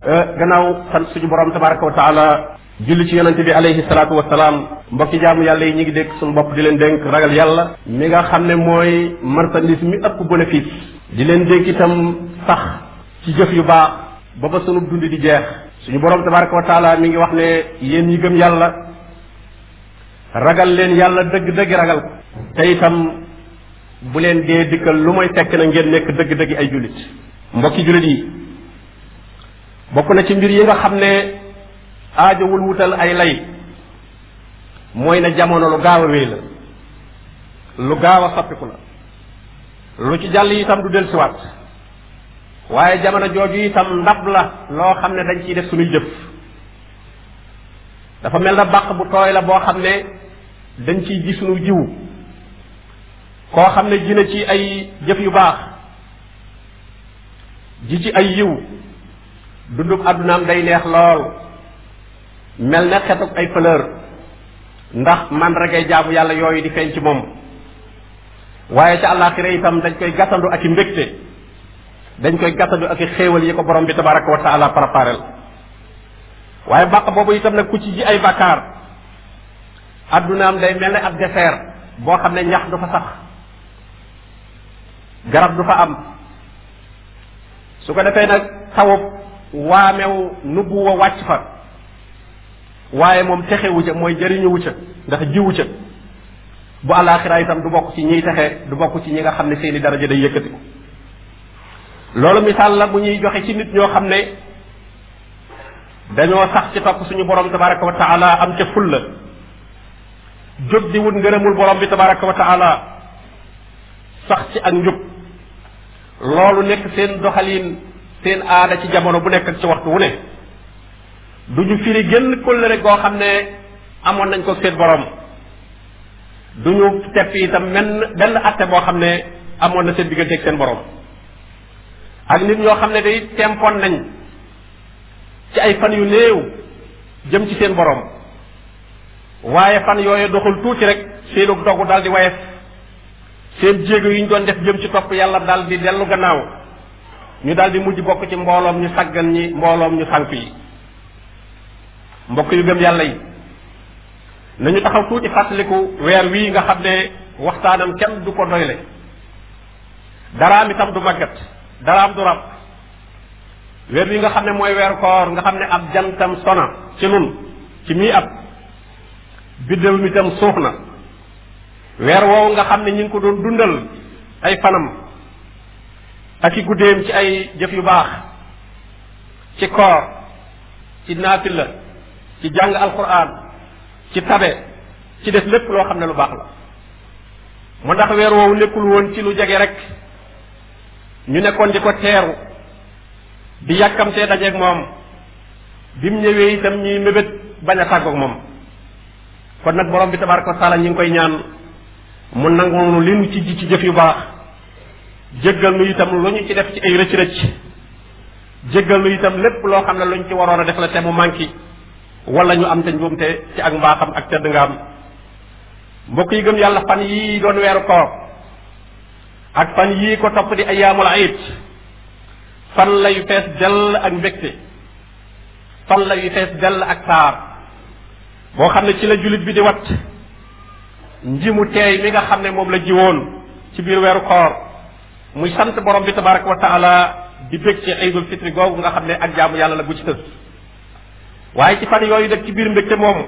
gannaaw sant suñu borom tabaraka wa taala julli ci yonente bi alayhi salaatu wasalaam mbokki jaamu yàlla yi ñu ngi dénk suñu bopp di leen dénk ragal yàlla mi nga xam ne mooy marchandise mi ëpp bénéfice di leen dénk itam sax ci jëf yu baax ba ba sunu dund di jeex suñu borom tabaraka wa taala mi ngi wax ne yéen ñi gëm yàlla ragal leen yàlla dëgg-dëgg ragal ko te itam bu leen dee dikkal lu mooy fekk na ngeen nekk dëgg-dëgg ay jullit mbokki jullit yi bokk na ci mbir yi nga xam ne aajowul wutal ay lay mooy na jamono lu gaaw a wéy la lu gaaw a soppiku la lu ci jàll itam du dellusiwaat waaye jamono jooju itam ndab la loo xam ne dañ ciy def suñuy jëf dafa mel na bàq bu tooy la boo xam ne dañ ciy ji suñu jiwu koo xam ne ji na ci ay jëf yu baax ji ci ay yiw dundub àddunaam day neex lool mel ne xetuk ay fleur ndax mandargay jaamu yàlla yooyu di feeñ ci moom waaye ca àllaaxira itam dañ koy gàttandu ak i mbégte dañ koy gàttandu ak i xéewal yi ko borom bi tabaraka wa taala préparel waaye bàq boobu itam nag ku ci ji ay bàkkaar àddunaam day mel ne ab désert boo xam ne ñax du fa sax garab du fa am su ko defee nag tawub waamew nubbu wa wàcc fa waaye moom texewu ca mooy jëriñuwu ca ndax jiwu ca bu àllaaxira itam du bokk ci ñiy texe du bokk ci ñi nga xam ne seeni daraja day yëkkatiku loolu misaal la bu ñuy joxe ci nit ñoo xam ne dañoo sax ci topp suñu borom tabaraka wa taala am ca fulla jóg di wut ngërëmul borom bi tabaraka wa taala sax ci ak njub loolu nekk seen doxalin seen aada ci jamono bu nekk ak ci waxtu wu ne du ñu firi génn kóllëre goo xam ne amoon nañ ko seen borom du ñu tepp itam menn benn atte boo xam ne amoon na seen diggante ak seen borom ak nit ñoo xam ne day tempoon nañ ci ay fan yu néew jëm ci seen borom waaye fan yooyu doxul tuuti rek seenu dogu daal di wayef seen jéego yi ñu doon def jëm ci topp yàlla daal di dellu gannaaw ñu daal di mujj bokk ci mbooloom ñu saggan ñi mbooloom ñu sànk yi mbokk yu gëm yàlla yi nañu taxaw tuuti fàttaliku weer wii nga xam ne waxtaanam kenn du ko doyle daraam itam du màggat daraam du rab weer wi nga xam ne mooy weeru koor nga xam ne ab jantam sona ci nun ci mii at biddéew mi itam suux na weer woowu nga xam ne ñi ngi ko doon dundal ay fanam ak i guddeem ci ay jëf yu baax ci koor ci naafila ci jàng alquran ci tabe ci def lépp loo xam ne lu baax la mu ndax weer woowu nekkul woon ci lu jege rek ñu nekkoon di ko teeru di yàkkamtee dajeeg moom bi mu ñëwee itam ñuy mébét bañ a tàggoog moom kon nag borom bi tabaraka wa taala ñi ngi koy ñaan mu nangu li nu ci ji ci jëf yu baax jéggal nu itam lu ñu ci def ci ay rëcc rëcc jéggal nu itam lépp loo xam ne lu ñu ci waroon a def la te mu manqué wala ñu am te njuumte ci ak mbaaxam ak tedd nga am mbokk yi gëm yàlla fan yii doon weeru koor ak fan yii ko topp di ayaamul ayit fan la yu fees dell ak mbégte fan la yu fees dell ak taar boo xam ne ci la jullit bi di wat njimu teey mi nga xam ne moom la jiwoon ci biir weeru koor muy sant borom bi tabaraka wa taala di bég ci aydul fitri googu nga xam ne ak jaamu yàlla la bu ci tës waaye ci fan yooyu def ci biir mbégte moomu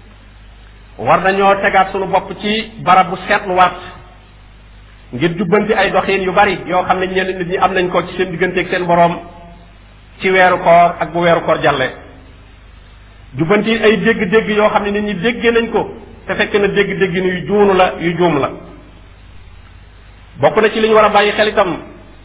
war nañoo tegaat sunu bopp ci barab bu seetluwaat ngir jubbanti ay doxiin yu bari yoo xam ne ñenn nit ñi am nañ ko ci seen digganteeg seen borom ci weeru koor ak bu weeru koor jàlle jubbanti ay dégg-dégg yoo xam ne nit ñi déggee nañ ko te fekk na dégg-dégg yu juunu la yu juum la bokk na ci li ñu war a bàyyi xel itam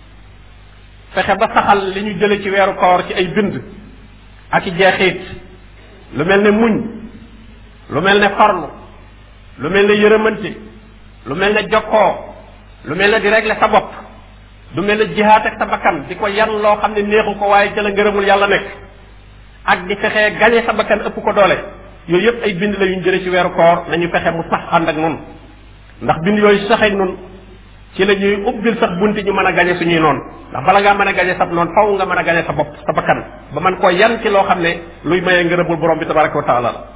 fexe ba saxal li ñu jële ci weeru koor ci ay bind ak i jeexiit lu mel ne muñ lu mel ne farlu lu mel ne yërëmante lu mel ne jokkoo lu mel ne di régler sa bopp lu mel ne jihaat ak sa bakkan di ko yan loo xam ne neexu ko waaye ca la ngërëmul yàlla nekk ak di fexee gañe sa bakkan ëpp ko doole yooyu yëpp ay bind la yu ñu jële ci weeru koor nañu fexe mu sax ànd ak nun ndax bind yooyu saxee nun ci la ñuy ubbil sax bunti ñu mën a gañe suñuy noonu ndax bala ngaa mën a gañe sab noonu faw nga mën a gañe sa bopp sa bakkan ba man koo yan ci loo xam ne luy mayee ngërëmul borom bi tabaraka wa taala la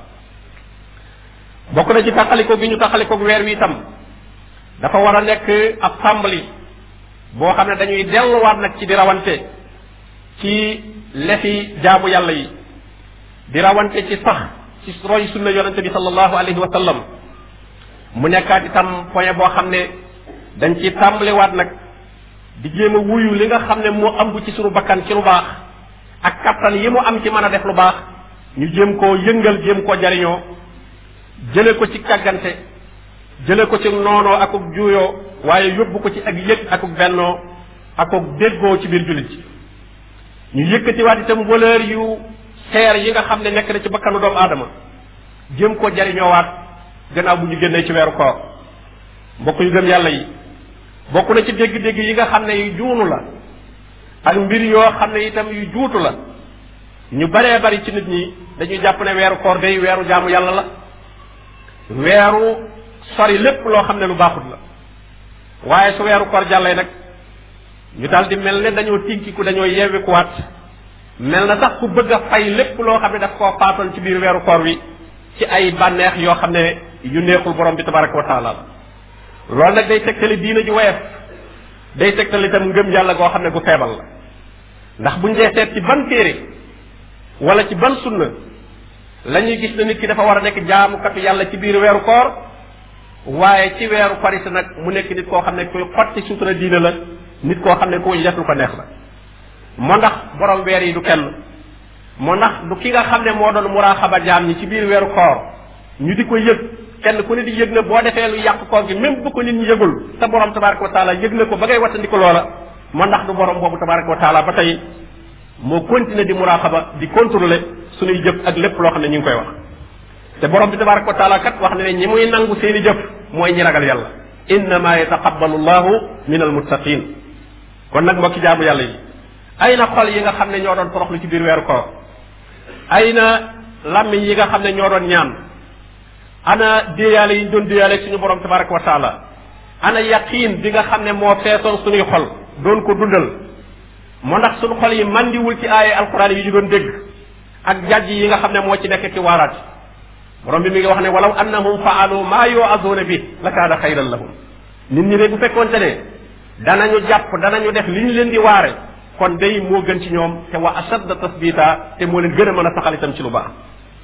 bokk na ci tàqaliko gi ñu tàqaliko weer wi itam dafa war a nekk ab tàmbali boo xam ne dañuy delluwaat nag ci di rawante ci lefi jaamu yàlla yi di rawante ci sax ci roy sunna yonente bi sallallahu alayhi wa sallam mu nekkaat itam point boo xam ne dañ ci tàmbaliwaat nag di jéem a wuyu li nga xam ne moo ëmb ci sunu bakkan ci lu baax ak kattan yi mu am ci mën a def lu baax ñu jéem koo yëngal jéem koo jariñoo jële ko ci càggante jële ko ci noonoo akuk juuyoo waaye yóbbu ko ci ak yëg akuk bennoo akuk déggoo ci biir jullit ji ñu yëkkatiwaat itam valeur yu seer yi nga xam ne nekk na ci bakkanu doomu aadama jéem koo jariñoowaat gannaaw bu ñu génnee ci weeru koor mbokk yu gëm yàlla yi bokk na ci dégg-dégg yi nga xam ne yu juunu la ak mbir yoo xam ne itam yu juutu la ñu baree bari ci nit ñi dañuy jàpp ne weeru koor day weeru jaamu yàlla la weeru sori lépp loo xam ne lu baaxut la waaye su weeru koor jàllee nag ñu daal di mel ne dañoo tinkiku dañoo yeewikuwaat mel na sax ku bëgg a fay lépp loo xam ne daf koo faatoon ci biir weeru koor wi ci ay bànneex yoo xam ne yu neexul borom bi tabaraka wa taala la loolu nag day tegtali diina ji woyof day tegtali itam ngëm yàlla goo xam ne gu feebal la ndax buñ dee seet ci ban téere wala ci ban sunna la ñuy gis ne nit ki dafa war a nekk jaamukatu yàlla ci biir weeru koor waaye ci weeru korite nag mu nekk nit koo xam ne kuy xotti sutura diina la nit koo xam ne ku def lu ko neex la moo ndax borom weer yi du kenn moo ndax du ki nga xam ne moo doon muraaxaba jaam ñi ci biir weeru koor ñu di ko yëg kenn ku ne di yëg na boo defee lu yàq koor gi même bu ko nit ñi yëgul te borom tabaraka wa taala yëg na ko ba ngay wattandiko loola moo ndax du borom boobu tabaraka wa taala ba tey moo continuer di muraaxaba di contrôler suñuy jëf ak lépp loo xam ne ñu ngi koy wax te borom bi tabaraka wa taala kat wax ne ne ñi muy nangu seeni jëf mooy ñi ragal yàlla innama yataqabbalu llahu min almuttaqin kon nag mbokki jaamu yàlla yi ay na xol yi nga xam ne ñoo doon toroxlu ci biir weeru koor ay na làmmiñ yi nga xam ne ñoo doon ñaan ana déeyaale yi ñu doon déeyaale suñu borom tabaraka wa taala ana yaqiin bi nga xam ne moo feesoon suñuy xol doon ko dundal moo ndax suñu xol yi mandiwul ci aaye alquran yi ñu doon dégg ak jajj yi nga xam ne moo ci nekk ci waaraat borom bi mi ngi wax ne walaw annahum faalu maa yuazuuna bi la kaana xayran lahum nit ñi de bu fekkoonte ne danañu jàpp danañu def li ñu leen di waare kon day moo gën ci ñoom te wa ashadda tasbita te moo leen gën a mën a saxal itam ci lu baax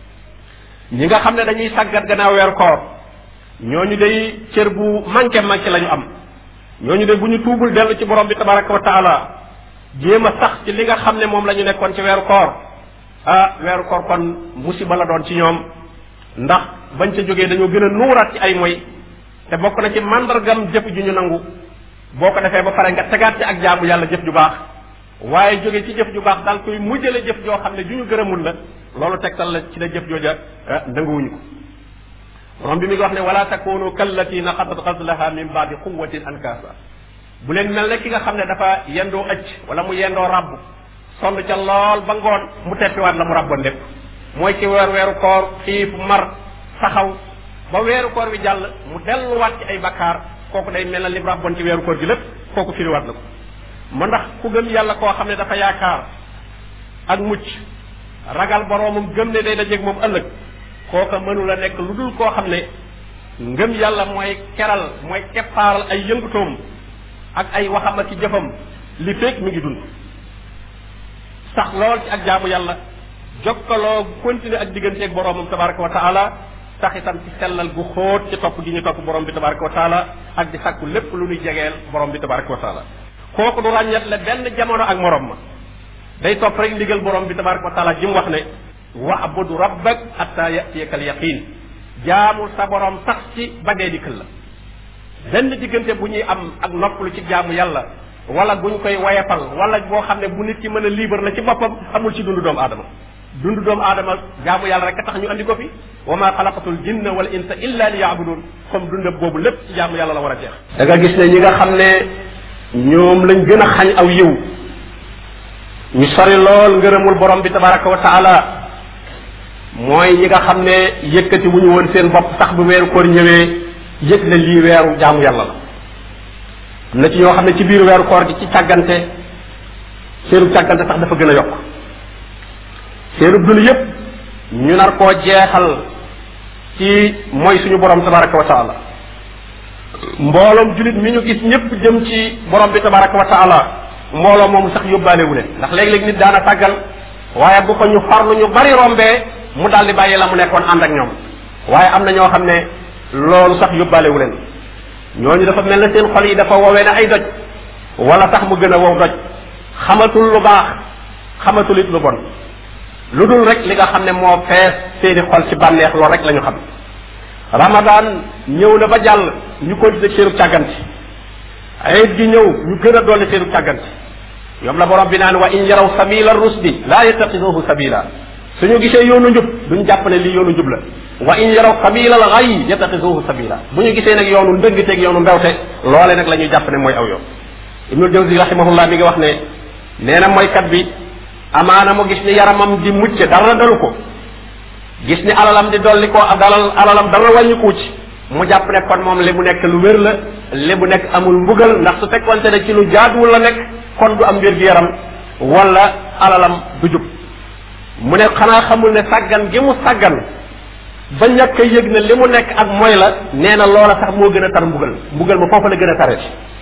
ñi nga xam ne dañuy sàggat gannaaw weer koor ñooñu day cër bu manqué manqué la ñu am ñooñu de bu ñu tuubul dellu ci borom bi tabaraka wa taala jéem a sax ci li nga xam ne moom la ñu nekkoon ci weeru koor ah weeru koor kon musiba la doon ci ñoom ndax bañ ca jógee dañoo gën a nuuraat ci ay moy te bokk na ci mandargam jëf ju ñu nangu boo ko defee ba pare nga tegaat ci ak jaamu yàlla jëf ju baax waaye jóge ci jëf ju baax daal koy mujjale jëf joo xam ne ju ñu gërëmul la loolu tegtal la ci la jëf jooja nanguwuñu ko borom bi mi ngi wax ne wala takunu kallati naqadat gazlaha min baadi quwatin ankaasa bu leen mel ne ki nga xam ne dafa yendoo ëcc wala mu yendoo rabb sonn ca lool ba ngoon mu teppiwaat la mu rabboon lépp mooy ci weer weeru koor xiif mar saxaw ba weeru koor wi jàll mu delluwaat ci ay bakkaar kooku day mel na lim rabboon ci weeru koor gi lépp kooku firiwaat na ko ma ndax ku gëm yàlla koo xam ne dafa yaakaar ak mucc ragal boroomam gëm ne day dajeeg moom ëllëg kooka mënula nekk lu dul koo xam ne ngëm yàlla mooy keral mooy keppaaral ay yëngutoom ak ay waxam ak ci jëfam li fekk mi ngi dund sax lool ci ak jaamu yàlla jokkaloo continuer ak digganteeg boroomam tabaraka wa taala sax itam ci sellal gu xóot ci topp gi ñu topp borom bi tabaraka wa taala ak di sàkku lépp lu ñuy jegeel borom bi tabaraka wa taala kooku du ràññat la benn jamono ak morom ma day topp rek ndigal borom bi tabaraka wa taala ji mu wax ne wa'budu rabbak hatta yatiyaka al yaqin jaamul sa borom sax ci ba dee dikkal la benn diggante bu ñuy am ak noppalu ci jaamu yàlla wala bu ñu koy wayafal wala boo xam ne bu nit ki mën a libre la ci boppam amul ci dundu doomu aadama dundu doomu aadama jaamu yàlla rek a tax ñu andi ko fi wa ma xalaqatul jinna wal insa illa li yaabudun comme dundam boobu lépp ci jaamu yàlla la war a jeex da nga gis ne ñi nga xam ne ñoom lañ gën a xañ aw yiw ñu sori lool ngërëmul borom bi tabaraka wa taala mooy ñi nga xam ne yëkkati wu ñu woon seen bopp sax bu weeru koor ñëwee yëg na lii weeru jaamu yàlla la am na ci ñoo xam ne ci biir weeru koor gi ci càggante seenu càggante sax dafa gën a yokk seenu dund yépp ñu nar koo jeexal ci mooy suñu borom tabaraka wa taala mbooloom julit mi ñu gis ñëpp jëm ci borom bi tabaraka wa taala mbooloo moomu sax yóbbaalewu leen ndax léeg-léeg nit daana sàggan waaye bu ko ñu farlu ñu bari rombee mu daal di bàyyi la mu nekkoon ànd ak ñoom waaye am na ñoo xam ne loolu sax yóbbaalewu leen ñooñu dafa mel na seen xol yi dafa woowee ne ay doj wala sax mu gën a wow doj xamatul lu baax xamatul it lu bon lu dul rek li nga xam ne moo fees seeni xol ci bànneex loolu rek la ñu xam ramadan ñëw na ba jàll ñu continuer seenu càgganti ayit gi ñëw ñu gën a dolli seenu càgganti yom la borom bi naan wa in yaraw sabila rusdi laa yattaxiduhu sabila suñu gisee yoonu njub duñ jàpp ne lii yoonu njub la wa in yaraw sabila al xay yattaxiduhu sabila bu ñu gisee nag yoonu ndëngteeg yoonu mbewte loole nag la ñuy jàpp ne mooy aw yoon ibnul jawzi rahimahullah mi ngi wax ne nee na mooykat bi amaana mu gis ni yaramam di mucc dara dalu ko gis ni alalam di dolli ko dalal alalam dara wàññiku ci mu jàpp ne kon moom li mu nekk lu wér la li mu nekk amul mbugal ndax su fekkonte ne ci lu jaaduwul la nekk kon du am wér gi yaram wala alalam du jub mu ne xanaa xamul ne sàggan gi mu sàggan ba ñàkk a yëg ne li mu nekk ak mooy la nee na loola sax moo gën a tar mbugal mbugal ma foofu la gën a tare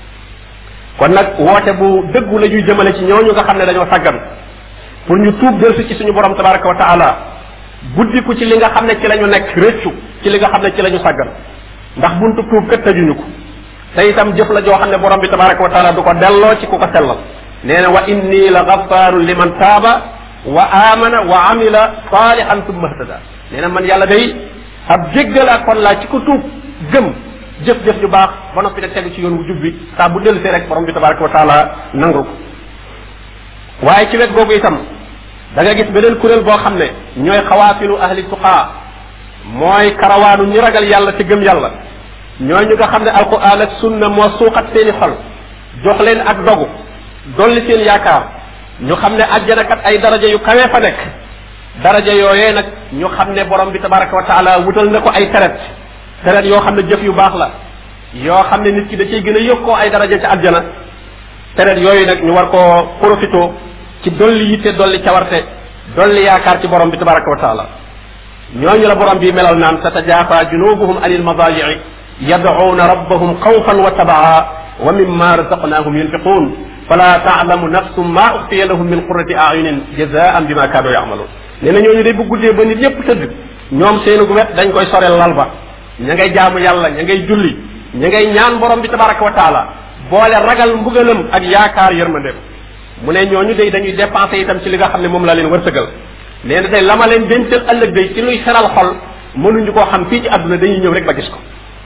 kon nag woote bu dëggu la ñuy jëmale ci ñooñu nga xam ne dañoo sàggan pour ñu tuub delsi ci suñu borom tabaraka wa taala guddiku ci li nga xam ne ci la ñu nekk rëccu ci li nga xam ne ci la ñu sàggan ndax buntu tuub kat tëjuñu ko te itam jëf la joo xam ne borom bi tabaraka wa taala du ko delloo ci ku ko sellal nee na wa inni la gafaru liman taaba wa amana wa amila salihan tumma htada nee na man yàlla day ab jéggal ak kon laa ci ko tuub gëm jëf-jëf ju baax ba noppi nag tegu ci yoon wu jub bi saa bu dellusee rek borom bi tabaraka wa taala nangu ko waaye ci wet googu itam da nga gis beneen kuréel boo xam ne ñooy xawaafilu ahli tuqaa mooy karawaanu ñi ragal yàlla te gëm yàlla ñooñu nga xam ne alquran ak sunna moo suuxat seeni xol jox leen ak dogu dolli seen yaakaar ñu xam ne àjjana kat ay daraja yu kawee fa nekk daraja yooyee nag ñu xam ne borom bi tabaraka wa taala wutal na ko ay teret teret yoo xam ne jëf yu baax la yoo xam ne nit ki da cay gën a yokkoo ay daraja ci àjjana teret yooyu nag ñu war koo profito ci dolli yitte dolli cawarte dolli yaakaar ci borom bi tabaraka wa taala ñooñu la borom bi melal naan tatajaafa junubuhum anil madaaji'i yad'uuna rabbahum xawfan wa tabaa wa mimma razaqnahum yunfiqun fala taalamu nafsum ma uxfiya lahum min qurrati ayunin jazaan bima kaanu yamaluun nee na ñooñu day bu guddee ba nit ñëpp tëdd ñoom seenu gu wet dañ koy soreel lal ba ña ngay jaamu yàlla ña ngay julli ña ngay ñaan borom bi tabaraka wa taala boole ragal mbugalam ak yaakaar yërmandeem mu ne ñooñu day dañuy dépensé itam ci li nga xam ne moom laa leen wërsëgal nee na day la ma leen dencal ëllëg day ci luy seral xol mënuñu koo xam fii ci àdduna dañuy ñëw rek ba gis ko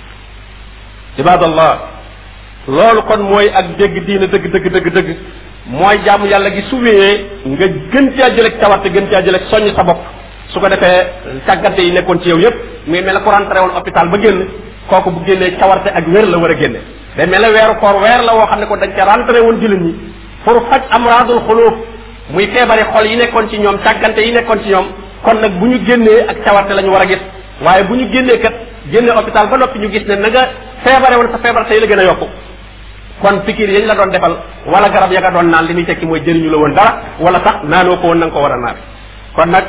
ibadallah loolu kon mooy ak dégg diina dëgg dëgg dëgg dëgg mooy jaamu yàlla gi su wéyee nga gën caa jëleg cawarte gën caa jëleg soññ sa bopp su ko defee càggante yi nekkoon ci yow yépp muy mel ne ku rentré woon hôpital ba génn kooku bu génnee cawarte ak wér la war a génne day mel ne weeru koor weer la woo xam ne ko dañ ca rentré woon jullit ñi pour faj amradul xuluuf muy feebari xol yi nekkoon ci ñoom càggante yi nekkoon ci ñoom kon nag bu ñu génnee ak cawarte la ñu war a gis waaye bu ñu génnee kat génne hôpital ba noppi ñu gis ne na nga feebare woon sa feebar tey la gën a yokku kon pikir yañ la doon defal wala garab ya nga doon naan li muy tekki mooy jëriñu la woon dara wala sax naanoo ko woon na nga ko war a naan kon nag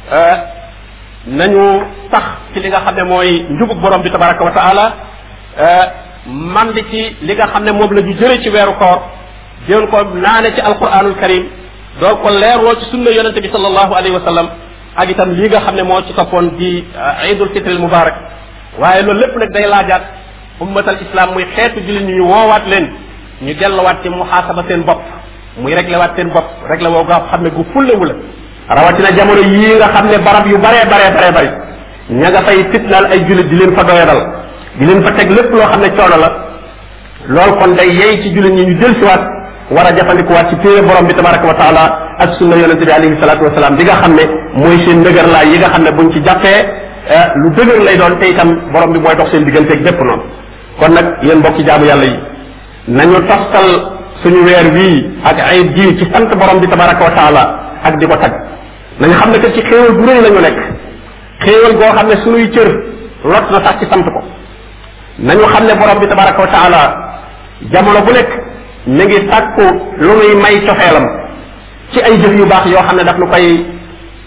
nañu sax ci li nga xam ne mooy njubug borom bi tabaraka wa taala man di ci li nga xam ne moom la ñu jëre ci weeru koor déen ko naane ci alquranul karim doo ko leeroo ci sunna yonente bi sallallahu alayhi wa sallam ak itam lii nga xam ne moo ci toppoon di idul fitril mubarak waaye loolu lépp nag day laajaat ummatal islam muy xeetu jullit ñi ñu woowaat leen ñu delluwaat ci muhaasaba seen bopp muy réglé waat seen bopp réglé woo nga xam ne gu fullewu la rawatina jamono yii nga xam ne barab yu baree baree baree bari ña nga fay fitnaal ay jullit di leen fa doyadal di leen fa teg lépp loo xam ne coono la loolu kon day yey ci jullit ñi ñu jël siwaat war a jafandikuwaat ci téere borom bi tabaraka wa taala ak sunna yonente bi alayhi salatu wasalaam bi nga xam ne mooy seen ndëgër laay yi nga xam ne buñ ci jàppee lu dëgër lay doon te itam borom bi mooy dox seen digganteeg bépp noonu kon nag yéen mbokki jaamu yàlla yi nañu toftal suñu weer wii ak ayib ji ci sant borom bi tabaraka wa taala ak di ko tag nañu xam ne que ci xéewal bu rëy la ñu nekk xéewal goo xam ne suñuy cër lot na sax ci sant ko nañu xam ne borom bi tabaraka wa taala jamono bu nekk mi ngi sàkku lu nuy may cofeelam ci ay jëf yu baax yoo xam ne daf nu koy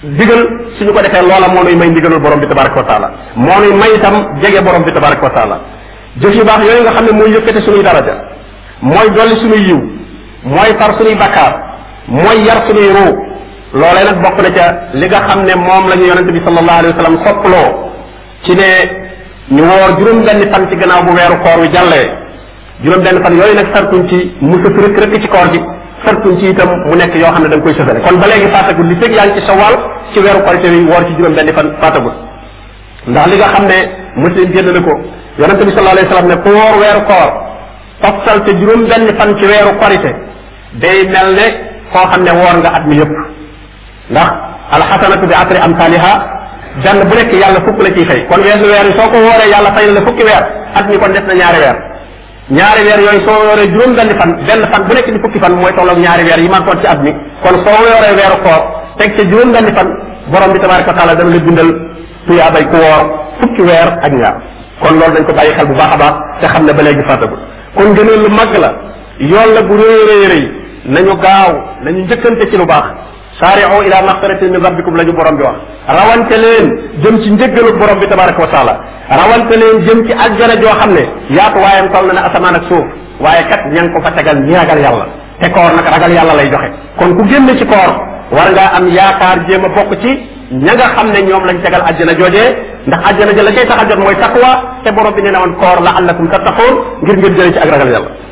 digal suñu ko defee loola moo nuy may ndigalul borom bi tabaraka wa taala moo nuy may itam jege borom bi tabaraka wa taala jëf yu baax yooyu nga xam ne mooy yëkkate suñuy daraja mooy dolli suñuy yiw mooy far suñuy bakkaar mooy yar suñuy ruu loolee nag bokk na ca li nga xam ne moom la ñu yonente bi sallallahu alayhi wa sallam soppaloo ci ne ñu woor juróom benn fan ci gannaaw bu weeru koor wi jàllee juróom benn fan yooyu nag sartuñ ci mu sës rëkk rëkk ci koor gi sartuñ ci itam mu nekk yoo xam ne da nga koy sësale kon ba léegi faatagul li fekk yaa ngi ci sawal ci weeru korite wi woor ci juróom benn fan faatagul ndax li nga xam ne muslim génn na ko yonente bi sallallahu alayhi wa sallam ne ku woor weeru koor toftal te juróom benn fan ci weeru korite day mel ne koo xam ne woor nga at mi yëpp ndax alxasanatu bi asri amsaliha benn bu nekk yàlla fukk la ciy fay kon weesu weer yi soo ko wooree yàlla fay la fukki weer at mi kon des na ñaari weer ñaari weer yooyu soo wooree juróom benn fan benn fan bu nekk di fukki fan mooy tolloog ñaari weer yi man kon ci at mi kon soo wooree weeru koor teg ca juróom benn fan borom bi tabaraka wa taala dana la bindal tuyaabay ku woor fukki weer ak ñaar kon loolu dañ ko bàyyi xel bu baax a baax te xam ne ba léegi fàttagul kon gëneel lu mag la yoon la bu rëy rëy rëy nañu gaaw nañu njëkkante ci lu baax saari'u ila maxfiratin min rabbikum la ñu borom bi wax rawante leen jëm ci njëggalu borom bi tabaraka wa taala rawante leen jëm ci àjjana joo xam ne yaatu waayam toll na ne asamaan ak suuf waaye kat ña ngi ko fa tegal ñi ragal yàlla te koor nag ragal yàlla lay joxe kon ku génn ci koor war ngaa am yaakaar jéem a bokk ci ña nga xam ne ñoom lañ tegal àjjana joojee ndax àjjana ja la cay tax a jot mooy taqwa te borom bi nee na woon koor la allakum tattaqoon ngir ngeen jëlee ci ak ragal yàlla